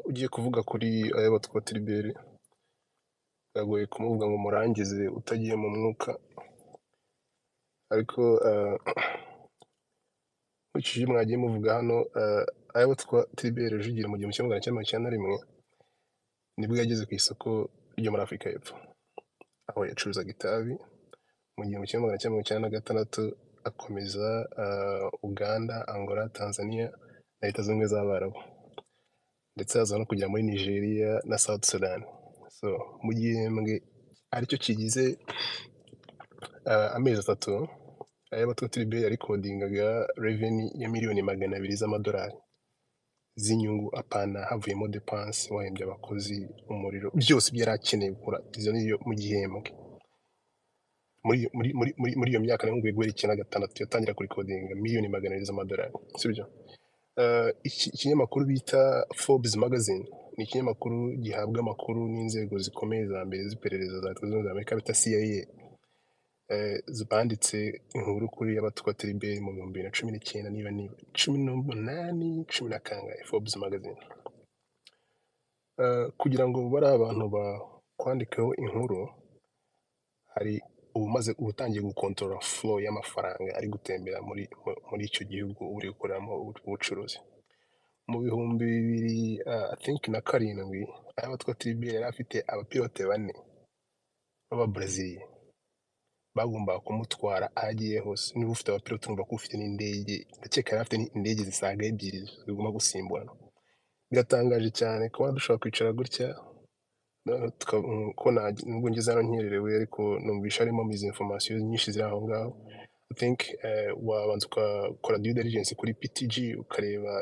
ugiye kuvuga kuri aya batwa Tribert biragoye kumuvuga ngo murangize utagiye mu mwuka ariko eh, nkurikije ibyo mwagiye muvuga hano eh, aya batwa Tribert Rujugiro mu gihumbi kimwe magana cyenda mirongo icyenda na rimwe nibwo yageze ku isoko ryo muri Afurika y'Epfo aho yacuruzaga itabi mu gihumbi kimwe magana cyenda mirongo icyenda na gatandatu akomeza eh, Uganda, Angola, Tanzania na Leta Zunze Ubumwe z'Abarabu ndetse aza no kugera muri Nigeria na South Sudan. So, mu gihembwe aricyo kigize ah, amezi atatu ayabatwa Tribert yarikodingaga revenue ya miliyoni magana abiri z'amadolari z'inyungu apana havuyemo depanse wahembye abakozi umuriro byose ibyo yari akeneye gukora izo ni yo mu gihembwe muri muri muri muri muri iyo myaka nayo guhera icyenda na gatandatu yatangira kurikodinga miliyoni magana abiri z'amadolari sibyo Eh, iki- ikinyamakuru bita Forbes magazine ni ikinyamakuru gihabwa amakuru n'inzego zikomeye za mbere z'iperereza za Leta Zunze Ubumwe za Amerika bita CIA eh, banditse inkuru kuri y'abatwa Tribert mu bihumbi bibiri na cumi n'icyenda niba niba cumi n'umunani cumi na kangahe Forbes magazine Eh, kugira ngo bari abantu bakwandikeho inkuru hari ubumaze ubutangiye gukontorora flow y'amafaranga ari gutembera muri mu- muri icyo gihugu uri gukoreramo ubu- ubucuruzi mu bihumbi bibiri ah, I think na karindwi aya batwa Tribert yari afite abapilote bane b'ababreziliya bagombaga kumutwara aho agiye hose niba ufite abapilote urumva ko ufite n'indege ndakeka yari afite indege zisaga ebyiri zigomba gusimburana biratangaje cyane kuba dushobora kwicara gutya noneho tuka- mm, ko na nubwo ngeze hano nkererewe ariko numvisha harimo izi information nyinshi ziri aho ngaho I think eh, wabanza ukakora due diligence kuri PTG ukareba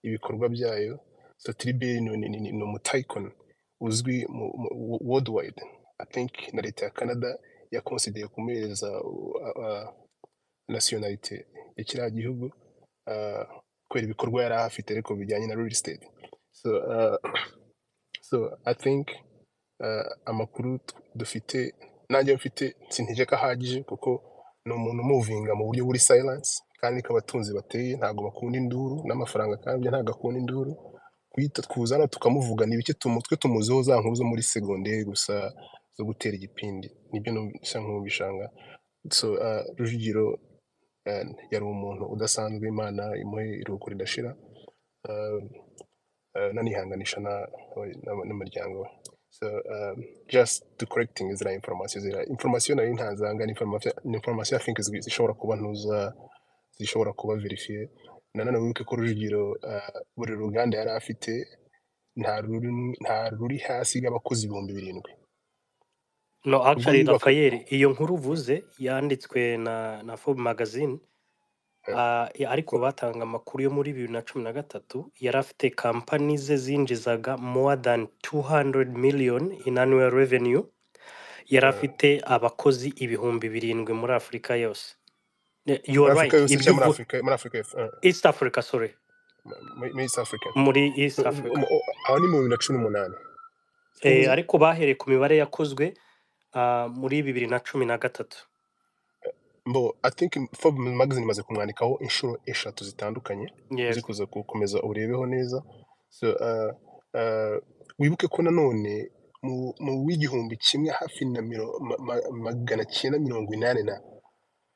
ibikorwa byayo so Tribert ni ni- ni- ni umutayikoni uzwi mu- mu- wo- worldwide I think na leta ya Canada yakonsideye kumuhereza uh, uh, nationality ya kiriya gihugu ah, kubera ibikorwa yari afite ariko bijyanye na real estate so ah, so I think eh, amakuru t- dufite nanjye mfite sintegeka ahagije kuko ni umuntu umuvinga mu buryo buri silence kandi abatunzi bateye ntabwo bakunda induru n'amafaranga kandi ntabwo akunda induru kuyita twuzana tukamuvuga ni bike tumutwe tumuziho za nkuru zo muri segonderi gusa zo gutera igipindi nibyo numvise nk'ubishanga so uh, Rujugiro eh, yari umuntu udasanzwe imana imuhe iruhuko ridashira eh, uh, nanihanganisha na- na- n'umuryango we so um, just to correcting ziriya information ziriya information nari ntazanga ni information ni information i think zi- zishobora kuba ntuza zishobora kuba verifiye nanone wibuke ko rujugiro uh, buri ruganda yari afite nta ruri nta ruri hasi y'abakozi ibihumbi birindwi No, ubwo actually, niba Raphael, iyo nkuru uvuze yanditswe na, na Forbes magazine, eh, ah, ya- ariko batanga amakuru yo muri bibiri na cumi na gatatu yari afite kampani ze zinjizaga more than 200 million in annual revenue, yari eh, afite abakozi ibihumbi birindwi muri Afurika yose. Ne- You muri are afurika right, yose ibyo cyangwa muri uvu afurika muri afurika y'Epfo, eh, East Africa, sorry, muri muri east africa muri So, East Africa. o- o- aho ni mu bibiri na cumi n'umunani Eh, sibyo ariko bahereye ku mibare yakozwe ah, muri bibiri na cumi na gatatu. Bo, I think Forbes magazine imaze kumwandikaho inshuro eshatu zitandukanye uzi Yego. kuza gukomeza urebeho neza so, uh, uh, wibuke ko nanone mu, mu w'igihumbi kimwe hafi na miro, ma, ma, magana cyenda mirongo inani na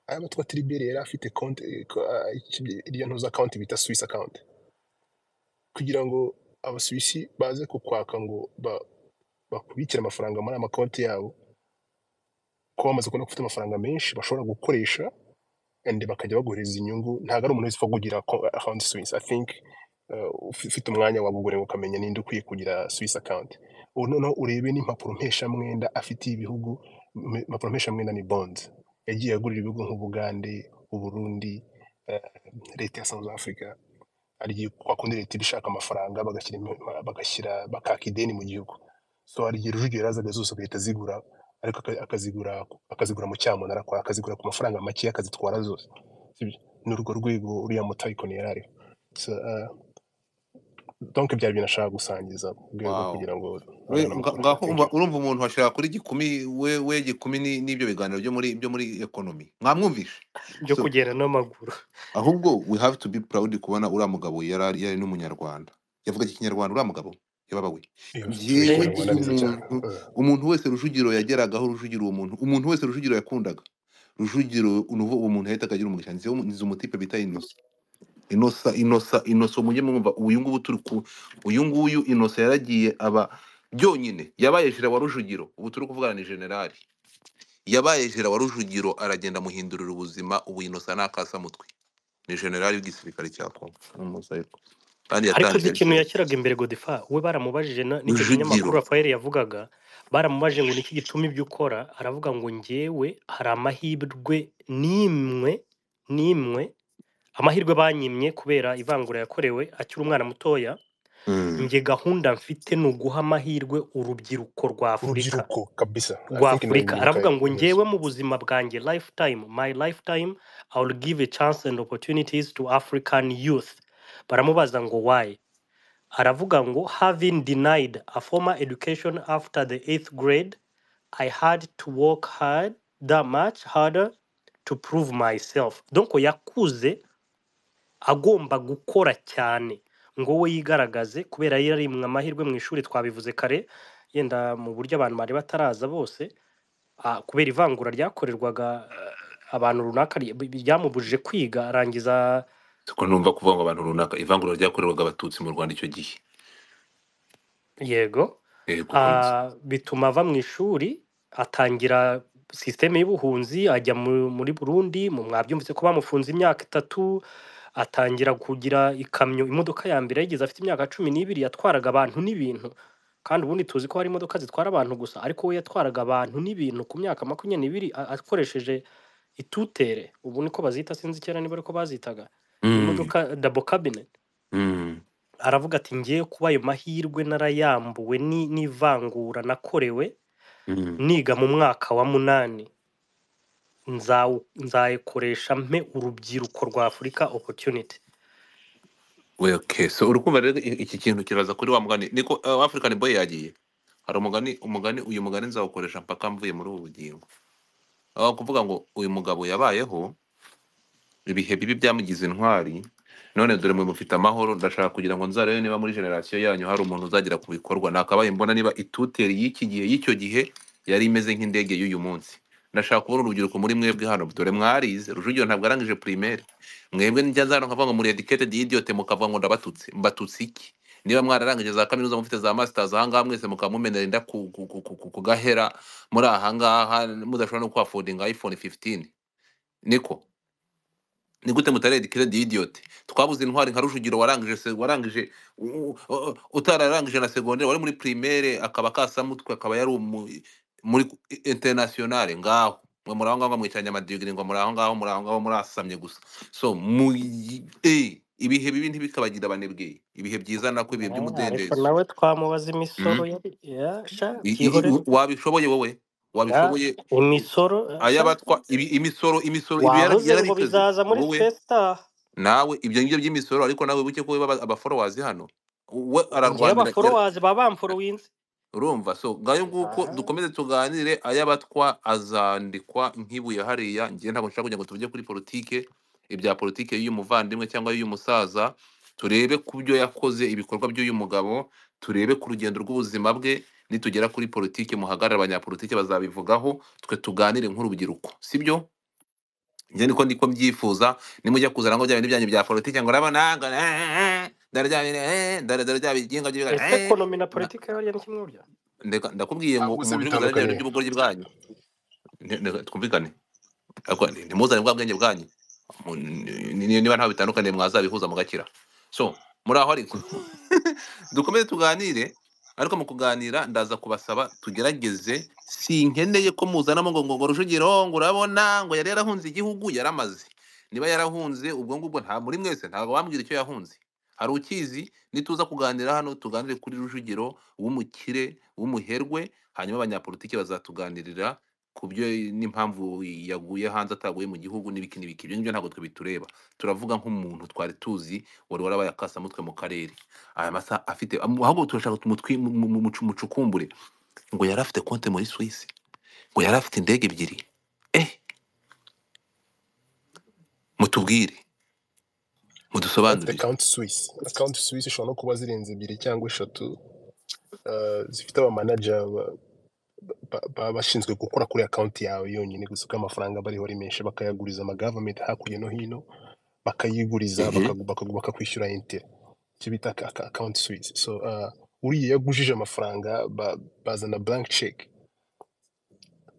aya batwa Tribert yari afite konti iriya ntuza akawunti bita Swiss account kugira ngo abasuwisi baze kukwaka ngo ba, bakubikire amafaranga muri ama konti yabo ko bamaze kubona ko ufite amafaranga menshi bashobora gukoresha and bakajya baguhereza inyungu ntabwo ari umuntu wese upfa kugira ko- account Swiss I think uh, ufi- ufite umwanya wabugure ukamenya ninde ukwiye kugira Swiss account ubu noneho urebe n'impapuro mpeshamwenda afitiye ibihugu m- impapuro mpeshamwenda ni bonds yagiye agurira ibihugu nk'Ubugande Uburundi eh, leta ya South Africa hari kwakundi leta iba ishaka amafaranga bagashyira ima- bagashyira bakaka ideni mu gihugu so hari igihe Rujugiro yarazaga zose agahita azigura ariko aka- akazigura akazigura mu cyamunara kwa akazigura ku mafaranga make akazitwara zose Sibyo? ni urwo rwego uriya mutayikoni yari ariho so, uh, donc byari ibintu ashaka gusangiza mu rwego rwo Wow. kugira ngo Uri- abone nga- amakuru ngaho thank umva- you urumva umuntu washaka kuri gikumi we we gikumi ni- n'ibyo biganiro byo muri byo muri economy mwamwumvishe byo so kugenda n'amaguru ahubwo we have to be proud kubona uriya mugabo yari ari- yari n'umunyarwanda yavugaga ikinyarwanda uriya mugabo yababa we yavuze yewe ikinyarwanda neza cyane umuntu umuntu wese rujugiro yageragaho rujugiro uwo muntu umuntu wese rujugiro yakundaga rujugiro unuvo uwo muntu yahita akagira umugisha nzi nzi umutipe bita inosa inosa inosa inosa mujye mwumva uyu nguyu turi ku uyu nguyu inosa yaragiye aba byonyine yabaye jira wa rujugiro ubu turi kuvugana ni generali yabaye jira wa rujugiro aragenda amuhindurira ubuzima ubu inosa ni akasamutwe ni generali w'igisirikare cya kongo ni umusayirwa kandi ariko uzi yatangiye ikintu yashyiraga imbere godifa we baramubajije na- n'icyo kinyamakuru rujugiro rafael yavugaga baramubajije ngo niki gituma ibyo ukora aravuga ngo ngewe hari amahirwe n'imwe n'imwe amahirwe banyimye kubera ivangura yakorewe akiri umwana mutoya Mm. njye gahunda mfite ni uguha amahirwe urubyiruko rwa afurika urubyiruko kabisa i rwa think ni afurika urubyiruko aravuga ngo yes. ngewe mu buzima bwanjye lifetime my lifetime i will give a chance and opportunities to african youth baramubaza ngo why aravuga ngo having denied a formal education after the eighth grade i had to work hard that much harder to prove myself donc yakuze agomba gukora cyane ngo we yigaragaze kubera yari mu amahirwe mu ishuri twabivuze kare yenda mu buryo abantu bari bataraza bose ah, kubera ivangura ryakorerwaga eh, abantu runaka ry- bi- ryamubujije kwiga arangiza siko numva kuvuga ngo abantu runaka ivangura ryakorerwaga abatutsi mu rwanda icyo gihe yego yego komeza ah, bituma ava mu ishuri atangira sisiteme y'ubuhunzi ajya mu- muri Burundi mu mwabyumvise ko bamufunze imyaka itatu atangira kugira ikamyo imodoka ya mbere yigeze afite imyaka cumi n'ibiri yatwaraga abantu n'ibintu kandi ubundi tuzi ko hari imodoka zitwara abantu gusa ariko we yatwaraga abantu n'ibintu ku myaka makumyabiri n'ibiri a- akoresheje itutere ubu niko bazita sinzi kera niba ariko bazitaga Mm, imodoka dabo kabine mm, aravuga ati ngewe kuba ayo mahirwe narayambuwe ni- n'ivangura nakorewe mm. niga mu mwaka wa munani nzawu- nzayikoresha mpe urubyiruko rwa afurika opportunity We, okay so urukumva rero i- iki kintu kiraza kuri wa mugani niko uh, african boy yagiye hari umugani umugani uyu mugani nzawukoresha mpaka mvuye muri ubu bugingo aho kuvuga ngo uyu mugabo yabayeho ibihe bibi byamugize intwari none dore mwe mufite amahoro ndashaka kugira ngo nzarebe niba muri generasiyo yanyu hari umuntu uzagera ku bikorwa nakabaye mbona niba ituteri y'iki gihe y'icyo gihe yari imeze nk'indege y'uyu munsi ndashaka kubona urubyiruko muri mwebwe hano dore mwarize rujugiro ntabwo arangije primaire mwebwe njya nzana nkavuga ngo muri educated idiot mukavuga ngo ndabatutse mbatutse iki niba mwararangije za kaminuza mufite za masters ahangaha mwese mukaba mumenera inda ku, ku, ku, ku, ku ku gahera muri ahangaha mudashobora no kwafodinga iphone 15 niko ni gute mutaredikira kiredi idiyote twabuze intwari nka rujugiro warangije se- warangije u- u- u- utararangije na segondere wari muri primaire akaba kasamutwe akaba yari umu- muri internationale ngaho mwe muri aho ngaho mwicanye amadigiri ngo muri aho ngaho muri aho ngaho murasamye gusa so mu eh, ibihe bibi ntibikabagira abanebwe ibihe byiza nako ibihe Ah, ariko by'umudendezo nawe twamubaza imisoro Mhm. yari yasha I- i- byihorere i- wabishoboye wowe Ah, wabishoboye imisoro sha ayabatwa ibi- imisoro imisoro ibi wahoze ngo yarabiteze bizaza muri wowe fesitaha nawe ibyo ngibyo by'imisoro ariko nawe wibuke ko weba abaforowazi hano we ngewe ararwanira yara- abaforowazi baba bamforowinze urumva so ngayo nguko Aha. dukomeze tuganire ayabatwa azandikwa nk'ibuye hariya ngiye ntabwo nshaka kugira ngo tujye kuri politike ibya politike y'uyu muvandimwe cyangwa y'uyu musaza turebe ku byo yakoze ibikorwa by'uyu mugabo turebe ku rugendo rw'ubuzima bwe nitugera kuri politike muhagarare abanyapolitike bazabivugaho twe tuganire nk'urubyiruko sibyo njye niko ndiko mbyifuza nimujya kuzana ngo bya bintu byanyu bya politiki ngo urabona ngo eh, dore bya bintu, eh, dore dore bya bigingo by'ibigori, ese eh, ekonomi na na- politiki bariya ni kimwe burya ndeka- ndakubwiye ngo ntabwo se umuntu uri kuzana ibya bintu bitandukanye by'ubugoryi bwanyu ne- ne- twumvikane Ariko ni- ntimuzane bwa bwenge bwanyu Mu- ni- ni- niba ntaho bitandukaniye mwazabihuza mugakira so muri aho ariko dukomeze tuganire ariko mu kuganira ndaza kubasaba tugerageze sinkeneye ko muzanamo ngo ngo ngo rujugiro ngo urabona ngo yari yarahunze igihugu yaramaze niba yarahunze ubwo ngubwo nta muri mwese ntabwo bambwira icyo yahunze hari ukizi nituza kuganira hano tuganire kuri rujugiro w'umukire w'umuherwe hanyuma abanyapolitiki bazatuganirira ku byo n'impamvu yaguye hanze ataguye mu gihugu n'ibiki n'ibiki ibyo ngibyo ntabwo twe bitureba turavuga nk'umuntu twari tuzi wari warabaye akasamutwe mu karere aya masa afite ahubwo turashaka tumutwi mu- mu- mu- mucu- mucukumbure ngo yari afite konte muri Suisse ngo yari afite indege ebyiri eh mutubwire ati mudusobanurire akawunti suwisi akawunti suwisi ishobora no kuba zirenze ebyiri cyangwa eshatu eh, zifite abamanaja ba- ba- baba bashinzwe gukora kuri akawunti yawe yonyine gusa uko amafaranga aba ariho ari menshi bakayaguriza amagavamenti hakurya no hino bakayiguriza ehe bakagu- bakagu- bakakwishyura intera icyo bita akawunti suwisi so eh, uriya iyo agujije amafaranga ba- bazana blank check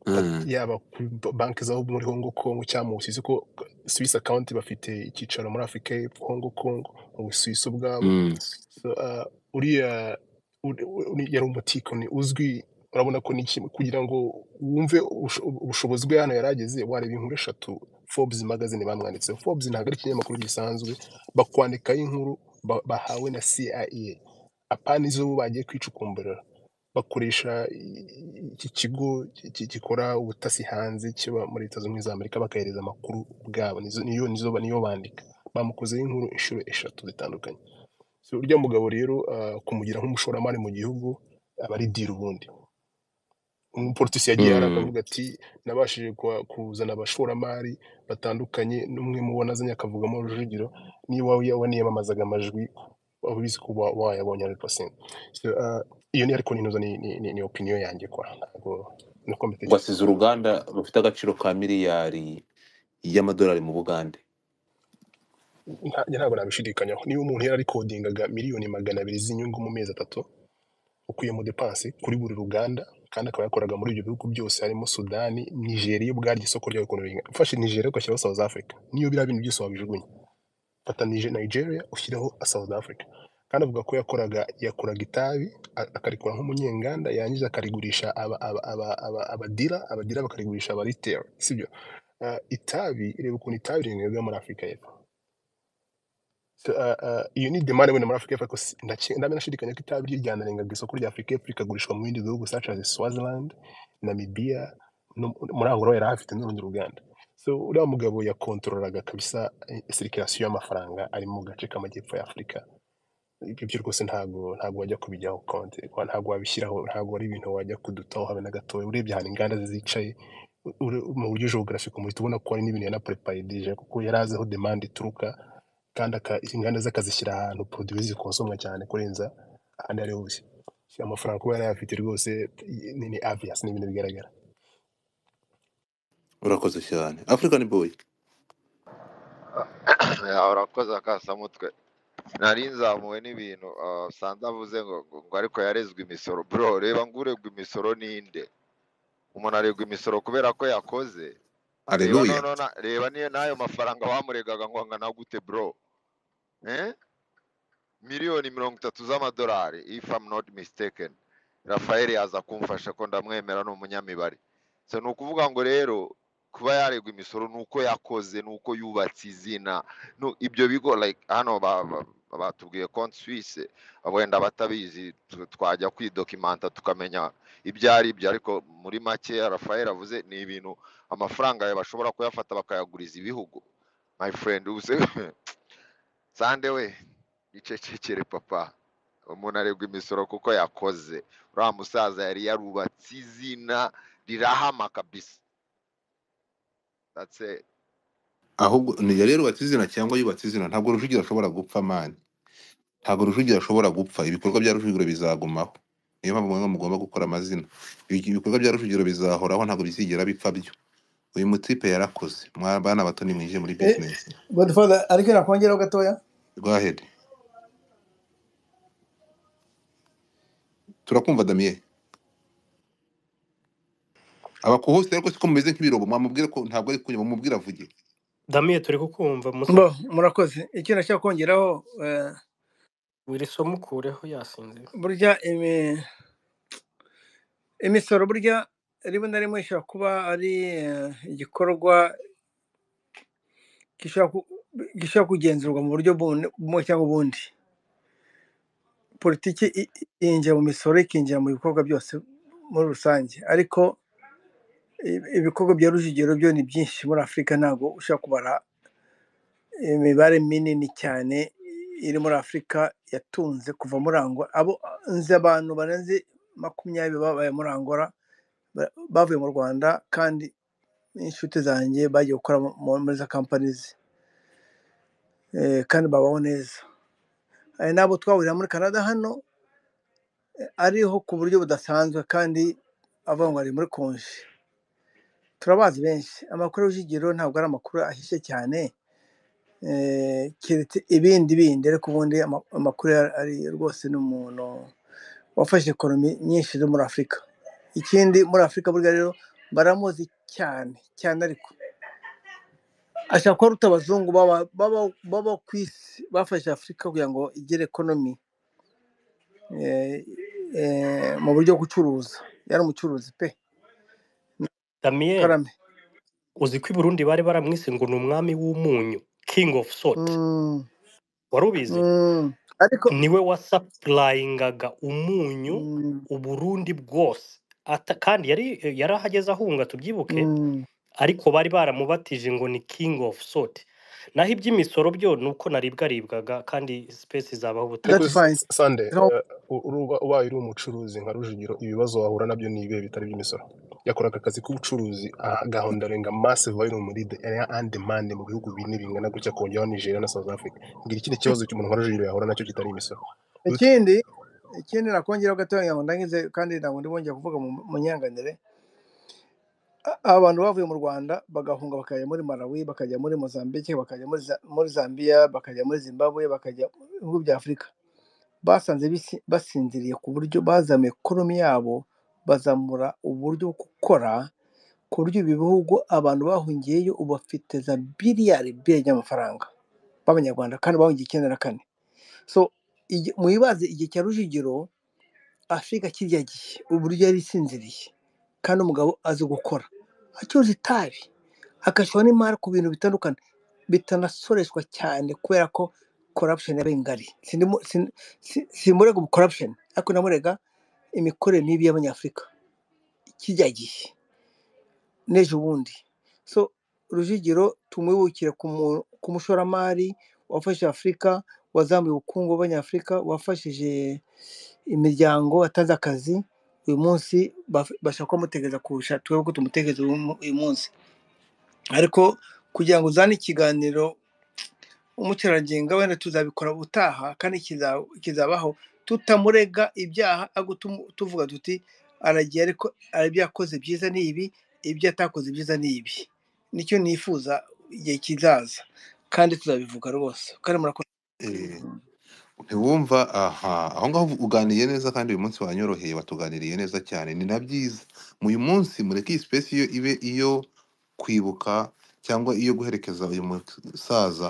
Mm. yaba kuri ba- banki zo muri Hongo Kongo cyangwa mu Busuwisi ko Swiss account bafite icyicaro muri Afurika y'Epfo Hongo Kongo mu Busuwisi ubwabo Mm. so, uh, uriya uri- uri- yari umutikoni uzwi urabona ko n'iki kugira ngo wumve ubusho- ubushobozi bwe hano yari ageze wareba inkuru eshatu Forbes magazine bamwanditseho Forbes ntabwo ari ikinyamakuru gisanzwe bakwandikaho inkuru ba- bahawe na CIA apana izo bo bagiye kwicukumburira bakoresha i- i- iki kigo ki- ki- gikora ubutasi hanze kiba muri leta zunze ubumwe za amerika bakahereza amakuru ubwabo nizo niyo nizo niyo bandika bamukozeho inkuru inshuro eshatu zitandukanye so urya mugabo rero ah, kumugira nk'umushoramari mu gihugu aba ari diri ubundi umupolitisi yagiye hari Mm. akavuga ati nabashije kwa- kuzana abashoramari batandukanye n'umwe mu bo nazanye akavugamo rujugiro niba wa- waniyamamazaga amajwi waba ubizi ko wa- wayabonye 100%. So, ah, iyo ni ariko ninoza ni, ni, ni, ni opinion yanjye kwa ntabwo nuko mbitekereza wasize uruganda rufite agaciro ka miliyari y'amadolari mu bugande Nta- njye ntabwo nabishidikanyaho niba umuntu yari arikodingaga miliyoni magana abiri z'inyungu mu mezi atatu ukuyemo depanse kuri buri ruganda kandi akaba yakoraga muri ibyo bihugu byose harimo sudani nigeria ubwaryo isoko ryayo ukuntu ringana ufashe nigeria ugashyiraho south africa niyo biriya bintu byose wabijugunya fata Nije- nigeria ushyiraho south africa kandi avuga ko yakoraga yakoraga itabi a- akarikora nk'umunyenganda yarangiza akarigurisha aba- aba- aba- aba- abadira abadira bakarigurisha abaritera sibyo Ah, itabi reba ukuntu itabi rinyobwa muri afurika y'epfo So, ah, ah, iyo ni demande wenda muri Afurika y'Epfo ariko si- ndake- ndamena nashidikanya ko itabi ryanarengaga isoko rya Afurika y'Epfo rikagurishwa mu bindi bihugu such as Swaziland, Namibia no muri Angola yari ahafite n'urundi ruganda so uriya mugabo yakontorolaga kabisa sirikirasiyo y'amafaranga ari mu gace k'amajyepfo ya Afurika ibyo byo rwose ntabwo ntabwo wajya kubijyaho konti ntabwo wabishyiraho ntabwo ari ibintu wajya kudutaho habe na gatoya urebye ahantu inganda zicaye ure- mu buryo geographique muhita ubona ko hari n'ibintu yanapreparidije kuko yari azi aho demande ituruka kandi aka- inganda ze akazishyira ahantu produit zikonsomwa cyane kurenza ahandi ari hose Si amafaranga kuba yarayafite rwose i- ni ni obvious ni ibintu bigaragara urakoze cyane african boy Ah, urakoze akasamutwe nari nzamuwe n'ibintu ah, sanze avuze ngo ngo ngo ariko yarezwe imisoro bro reba ngo uregwa imisoro ninde umuntu aregwa imisoro kubera ko yakoze reba aleluya noneho na- reba niyo n'ayo mafaranga bamuregaga ngo angana gute bro eh? miliyoni mirongo itatu z'amadolari if I'm not mistaken rafael yaza kumfasha ko ndamwemera ni umunyamibare so ni ukuvuga ngo rero kuba yaregwa imisoro ni uko yakoze ni uko yubatse izina nu- ibyo bigo like hano ba- ba- batubwiye konti suwise wenda batabizi tu- twajya kwidokimanta tukamenya ibyo ari byo ariko muri make rafael avuze ni ibintu amafaranga bashobora kuyafata bakayaguriza ibihugu my friend ubuse sande we icecekere papa umuntu aregwa imisoro kuko yakoze uriya musaza yari yarubatse izina rirahama kabisa that's it ahubwo ni yari yarubatse izina cyangwa yubatse izina ntabwo rujugira ashobora gupfa mani ntabwo rujugira ashobora gupfa ibikorwa bya rujugiro bizagumaho niyo mpamvu mwe mugomba gukora amazina Ibi- ibikorwa bya rujugiro bizahoraho ntabwo bizigera bipfa byo uyu mutipe yarakoze mwa bana bato nimwinjiye muri Eh, bizinesi Godfather ariko nakongeraho gatoya rwahede turakumva damiye abakuhose ariko siko mumeze nk'ibirombo mwamubwira ko ntabwo ari kunywa mumubwira avuge damiye turi kukumva musa bo murakoze icyo nashaka kongeraho eh, wirisoma ukureho yasinzira burya imi- imisoro burya rimwe na rimwe ishobora kuba ari eh, igikorwa gishobora ku- gishobora kugenzurwa mu buryo bundi- bumwe cyangwa ubundi politiki i- i- yinjira mu misoro ikinjira mu bikorwa byose muri rusange ariko i- ibikorwa bya rujugiro byo ni byinshi muri afurika ntabwo ushobora kubara imibare minini cyane iri muri afurika yatunze kuva muri angola abo nzi abantu barenze makumyabiri babaye muri angola ba- bavuye mu rwanda kandi n'inshuti zanjye bagiye gukora mu- muri za kampanizi eh, kandi babaho neza hari n'abo twahurira muri canada hano ariho ku buryo budasanzwe kandi avuga ngo ari muri konji turabazi benshi amakuru y'urujugiro ntabwo ari amakuru ahishe cyane eh, keretse ibindi bindi ariko ubundi ama- amakuru ya- ari rwose ni umuntu wafashe ekonomi nyinshi zo muri afurika ikindi muri afurika burya rero baramuzi cyane cyane ariko ashobora kuba aruta abazungu baba baba- baba ku isi bafashe afurika kugira ngo igire ekonomi eh, eh, mu buryo bwo gucuruza yari umucuruzi pe damiyeli karame uzi ko i burundi bari baramwise ngo ni umwami w'umunyu king of salt Mm, wari ubizi mm. ariko niwe wasapurayingaga umunyu mm, uburundi bwose Ata- kandi yari yari ahageze ahunga tubyibuke mm, ariko bari baramubatije ngo ni king of salt naho iby'imisoro byo ni uko naribwaribwaga kandi sipesi zabaho that's ubutaha ariko fine sande Reka- ubaye uri umucuruzi nka rujugiro ibibazo wahura nabyo ni ibihe bitari iby'imisoro yakoraga akazi k'ubucuruzi agahondarenga massive value muri the area and demand mu bihugu bine bingana gutya kongeraho Nigeria na South Africa ngira ikindi kibazo cy'umuntu nka rujugiro yahura nacyo kitari imisoro Ruti, ikindi ikindi nakongeraho gatoya ngo ndangize kandi ntabwo ndi bongeye kuvuga mu mu nyanganire A- abantu bavuye mu rwanda bagahunga bakajya muri malawi bakajya muri mozambique bakajya muri Za- muri zambia bakajya muri zimbabwe bakajya mu bihugu bya afurika basanze bisi- basinziriye ku buryo bazamuye ekonomi yabo bazamura uburyo bwo gukora ku buryo ibi bihugu abantu bahungiyeyo ubu bafite za biliyari biliyari y'amafaranga b'abanyarwanda kandi bahungiye icyenda na kane so igi- mwibaze igihe cya rujugiro afurika kirya gihe uburyo yari isinziriye kandi umugabo azi gukora acuruza itabi akashyiraho n'imari ku bintu bitandukanye bitanasoreshwa cyane kubera ko corruption yaba ingari Sindimu- sin- si- simurega ubu corruption ariko namurega imikorere mibi y'abanyafurika kirya gihe n'ejo bundi so rujugiro tumwibukire ku mu- ku mushoramari wafashije afurika wazamuye ubukungu bw'abanyafurika wafashije imiryango watanze akazi uyu munsi baf- bashaka kumutegereza kurusha twebwe ko tumutegereza uyu mu- uyu munsi ariko kugira ngo uzane ikiganiro umukerarugendo wenda tuzabikora ubutaha kandi kiza- kizabaho tutamurega ibyaha ahubwo tumu- tuvuga tuti aragiye ariko ari ibyo yakoze byiza ni ibi ibyo atakoze byiza ni ibi nicyo nifuza igihe kizaza kandi tuzabivuga rwose kandi murakoze Eh, ntiwumva aha aho ngaho uganiye neza kandi uyu munsi wanyoroheye watuganiriye neza cyane ni na byiza uyu munsi mureke iyi sipesi yo ibe iyo kwibuka cyangwa iyo guherekeza uyu musaza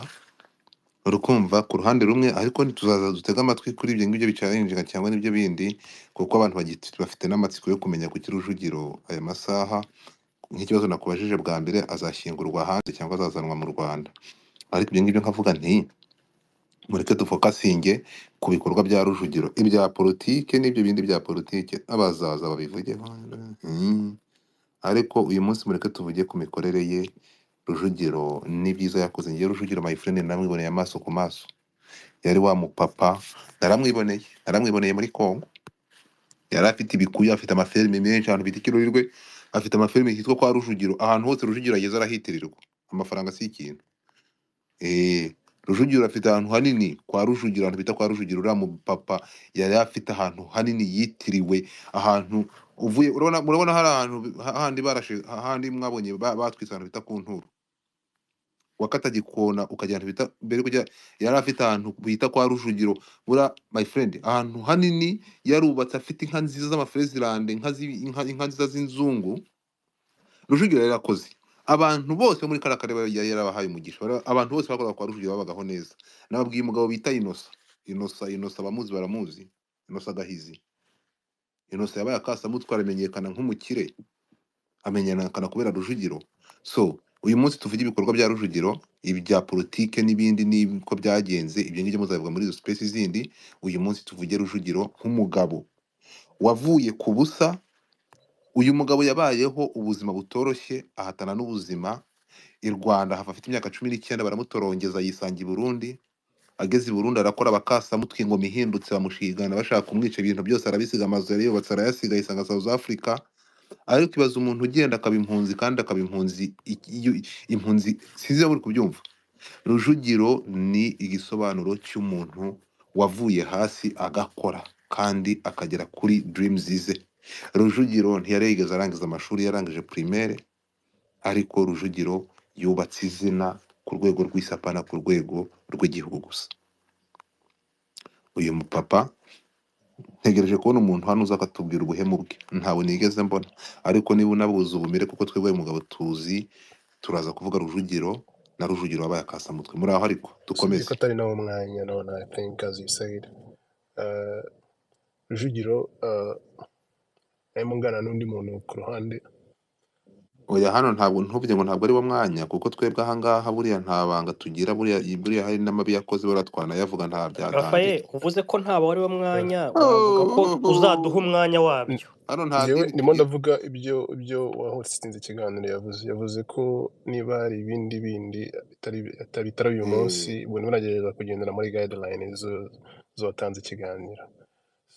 urukumva ku ruhande rumwe ariko ntituzaza dutege amatwi kuri ibyo ngibyo bicayenjega cyangwa n'ibyo bindi kuko abantu bagifite- bafite n'amatsiko yo kumenya kuki rujugiro aya masaha nk'ikibazo nakubajije bwa mbere azashyingurwa hanze cyangwa azazanwa mu rwanda ariko ibyo ngibyo nkavuga nti mureke dufokasinge ku bikorwa bya rujugiro ibya politike n'ibyo bindi bya politike abazaza babivugeho Mm. ariko uyu munsi mureke tuvuge ku mikorere ye rujugiro n'ibyiza yakoze ngewe rujugiro my friend namwiboneye amaso ku maso yari wa mupapa naramwiboneye naramwiboneye muri congo yari afite ibikuyu afite amaferme menshi ahantu bita ikirurirwe afite amaferme hitwa kwa rujugiro ahantu hose rujugiro ageze arahitirirwa amafaranga si ikintu Eh, Rujugiro afite ahantu hanini kwa Rujugiro, ahantu bita kwa Rujugiro, uriya mupapa yari afite ahantu hanini yitiriwe, ahantu uvuye urabona murabona hari ahantu ha- handi barashe handi mwabonye ba- batwitse ahantu bita ku nturo wakata gikona ukajya ahantu bita mbere kujya yari afite ahantu bita kwa Rujugiro bura my friend ahantu hanini yarubatse afite inka nziza z'amafezilande inka zi- inka inka nziza z'inzungu Rujugiro yari yarakoze abantu bose bo muri kariya karere yari yari yarabahaye umugisha Bara- abantu bose bakoraga kwa Rujugiro babagaho neza nababwiye umugabo bita Inosa Inosa Inosa abamuzi baramuzi Inosa Gahizi Inosa yabaye akasamutwe aramenyekana nk'umukire amenyekana kubera Rujugiro so uyu munsi tuvuge ibikorwa bya Rujugiro ibya politike n'ibindi n'uko byagenze ibyo ngibyo muzabivuga muri izo space zindi uyu munsi tuvuge Rujugiro nk'umugabo wavuye ku busa uyu mugabo yabayeho ubuzima butoroshye ahatana n'ubuzima i Rwanda hava afite imyaka cumi n'icyenda baramutorongeza yisanga i Burundi ageze i Burundi arakora bakasamutwe ingoma ihindutse bamushigana bashaka kumwica ibintu byose arabisiga amazu yari yubatse arayasiga yisanga South Africa ariko ibaza umuntu ugenda akaba impunzi kandi akaba impunzi iki- iyo- impunzi sinzi niba muri kubyumva rujugiro ni igisobanuro cy'umuntu wavuye hasi agakora kandi akagera kuri dreams ze rujugiro ntiyari yigeze arangiza amashuri yarangije primaire ariko rujugiro yubatse izina ku rwego rw'isapana ku rwego rw'igihugu gusa uyu mupapa ntegereje kubona umuntu hano uza akatubwira ubuhemu bwe ntawe nigeze mbona ariko niba unabuze ubumere kuko twebwe uyu mugabo tuzi turaza kuvuga rujugiro na rujugiro wabaye akasamutwe muri aho ariko usibye dukomeze ko atari nawo mwanya none i think as you said uh, rujugiro uh, arimo ngana n'undi muntu ku ruhande oya hano ntabwo ntubye ngo ntabwo ari wo mwanya kuko twebwe ahangaha buriya nta banga tugira buriya buriya hari n'amabi yakoze buriya twanayavuga nta byatangiye Rafael uvuze ko ntawe ari wo uh, mwanya uravuga ko uzaduha Oh, umwanya wabyo hano nta njyewe deal ndimo tugira ndavuga ibyo ibyo uwahotsinze ikiganiro yavuze yavuze ko niba hari ibindi bindi bitari bitari bitari uyu munsi Eh, ubwo niba unagerageza kugendera muri guideline zo z'uwatanze ikiganiro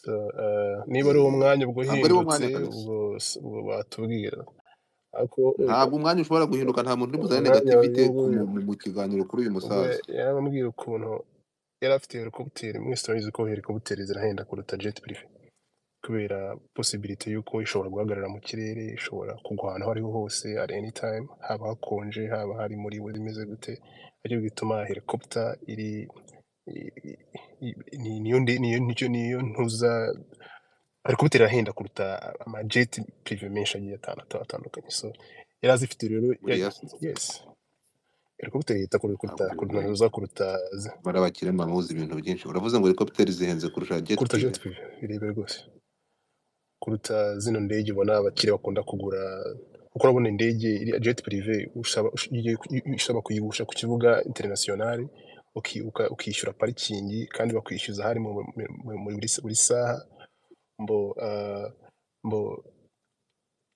so, uh, niba ari uwo eh, mwanya ubwo ntabwo ari wo uhindutse mwanya kabisa ubwo s- ubwo batubwira ariko uyu- ntabwo umwanya ushobora guhinduka nta muntu uri buzane umwanya negativite w'uyu ku nguyu mu mu- mu kiganiro kuri uyu ubwo musaza yababwira ukuntu yari afite helicopter mwese turabizi ko helicopter zirahenda kuruta jet privé kubera posibilite y'uko ishobora guhagarara mu kirere ishobora kugwa ahantu aho ariho hose at any time haba hakonje haba hari muri we bimeze gute aricyo bituma helicopter iri i- i- i- ni- niyo nde- niyo niyo niyo ntuza helicopter irahenda kuruta amajeti privé menshi agiye atandatu atandukanye so yari azifite rero ya- buriya se yes helicopter yita kuruta ntabwo kuruta bigoye za kuruta z- bari abakire muzi ibintu byinshi uravuze ngo helicopter zihenze kurusha jet kuruta privé jet privé birebire rwose kuruta zino ndege ubona abakire bakunda kugura kuko urabona indege iri jet privé usaba ush- iyo- iyo usaba kuyigusha ku kibuga international uki- uka- ukishyura parikingi kandi bakwishyuza hari mu- mu- mu- muri buri saha mbo ah, mbo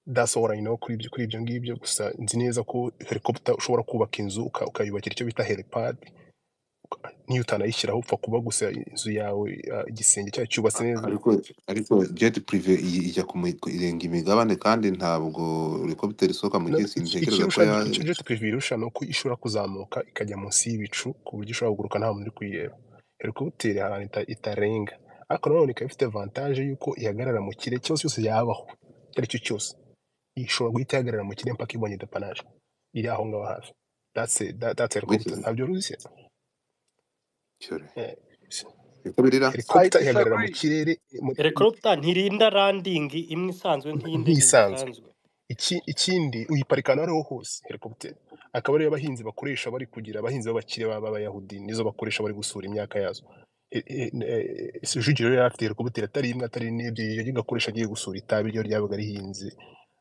that's all I know kuri ibyo kuri ibyo ngibyo gusa nzi neza ko helicopter ushobora kubaka inzu uka- ukayubakira icyo bita helipad niyo utanayishyiraho upfa kuba gusa inzu yawe ah, igisenge cyayo cyubatse A- neza ariko ariko jet privé iyi- ijya ku mi- ku- irenga imigabane kandi ntabwo helicopter isohoka mu No, kirere iki- sintekereza ko ikirusha ya jet jet privé irusha ni uko ishobora kuzamuka ikajya munsi y'ibicu ku buryo ishobora kuguruka nta muntu uri kuyireba helicopter hari ahantu ita- itarenga ariko nanone ikaba ifite avantage y'uko ihagarara mu kirere cyose cyose yabaho icyo ari cyo cyose ishobora guhita ihagarara mu kirere mpaka ibonye depanaje iri aho ngaho hafi that's it. That- that's helicopter wikizi ntabyo urushye cyore Eh, uko birira I helicopter ihagarara mu disagree. kirere muri- helicopter ntirinda landing imwe isanzwe nk'iy'indege nk'isanzwe zisanzwe iki ikindi uyiparika ahantu aho ariho hose helicopter akaba ariyo abahinzi bakoresha bari kugira abahinzi b'abakire baba b'abayahudi nizo bakoresha bari gusura imyaka yazo E- e- e- e- Rujugiro yari afite helicopter atari imwe atari n'ebyiri yagiye agakoresha agiye gusura itabi ryo ryabaga rihinze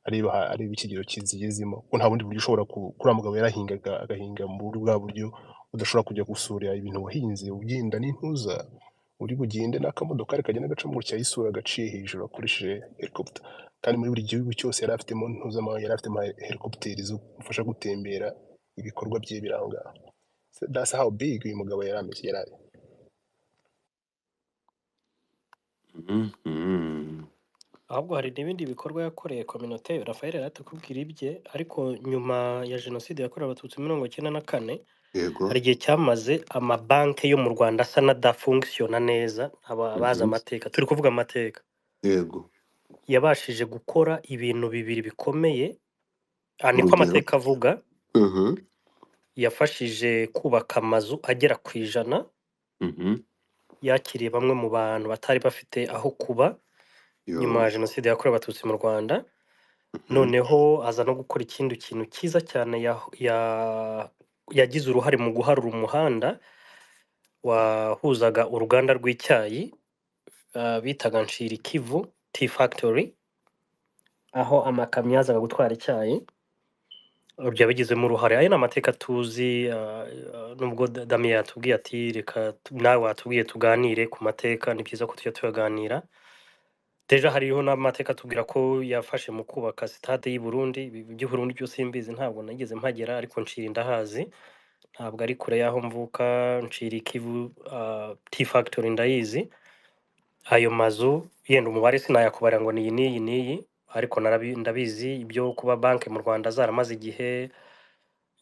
areba ha- areba ikigero kizigezemo ko nta bundi buryo ushobora ku- kuri wa mugabo yarahingaga agahinga mu buryo bwa buryo udashobora kujya gusura ibintu wahinze ugenda n'intuza uri bugende n'akamodoka kagenda gaca mu gutya isura agaciye hejuru akoresheje helicopter kandi muri buri gihugu cyose yari afitemo ntuzama yari afitemo helicopter zo kumufasha gutembera ibikorwa bye biranga that's how big uyu mugabo yari ameze yari ari Mhm. ahubwo hari n'ibindi bikorwa yakoreye kominote Rafael yari atakubwira ibye ariko nyuma ya jenoside yakorewe abatutsi mirongo icyenda na kane yego hari igihe cyamaze amabanki yo mu Rwanda asa n'adafunkisiona neza aba abazi Mhm. amateka turi kuvuga amateka yego yabashije gukora ibintu bibiri bikomeye aha niko urugero amateka avuga Mhm. yafashije kubaka amazu agera ku ijana Mhm. yakiriye bamwe mu bantu batari bafite aho kuba yo nyuma ya jenoside yakorewe abatutsi mu Rwanda Mhm. noneho aza no gukora ikindi kintu cyiza cyane ya, ya, yagize uruhare mu guharura umuhanda wahuzaga uruganda rw'icyayi uh, bitaga Nshirikivu Tea Factory aho amakamyo yazaga gutwara icyayi byabigizemo uruhare ayo ni amateka tuzi ah, ah, nubwo Da- damiya yatubwiye ati reka tu- nawe watubwiye tuganire ku mateka ni byiza ko tujya tuyaganira deja hariho n'amateka atubwira ko yafashe mu kubaka sitade y'i Burundi ibi by'Uburundi byose mbizi ntabwo nageze mpagera ariko ncira indahazi ntabwo ari kure y'aho mvuka ncira ikivu ah, tea factory ndayizi ayo mazu yenda umubare sinayakubara ngo ni iyi n'iyi n'iyi ariko narabi- ndabizi ibyo kuba banki mu Rwanda zaramaze igihe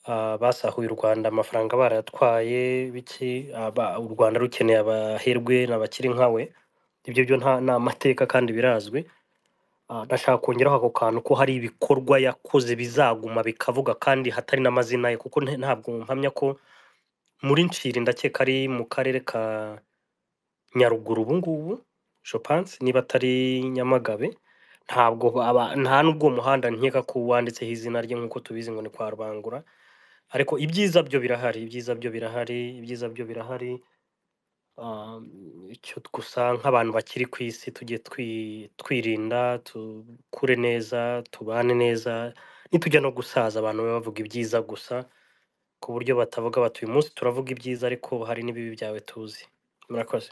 ah, basahuye u Rwanda amafaranga barayatwaye biki aba- u Rwanda rukeneye abaherwe n'abakiri nkawe ibyo byo nta ni amateka kandi birazwi Ah, ndashaka kongeraho ako kantu ko hari ibikorwa yakoze bizaguma bikavuga kandi hatari n'amazina ye kuko nte- ntabwo mpamya ko muri Nshiri ndakeka ari mu karere ka Nyaruguru ubu ngubu je pense niba atari Nyamagabe ntabwo aba, nta n'ubwo uwo muhanda nkeka ko wanditseho izina rye nk'uko tubizi ngo ni kwa Rubangura ariko ibyiza byo birahari ibyiza byo birahari ibyiza byo birahari Ah, icyo gusa nk'abantu bakiri ku isi tujye twi- twirinda tukure neza tubane neza nitujya no gusaza abantu babe bavuga ibyiza gusa ku buryo batavuga bati uyu munsi turavuga ibyiza ariko hari n'ibibi byawe tuzi murakoze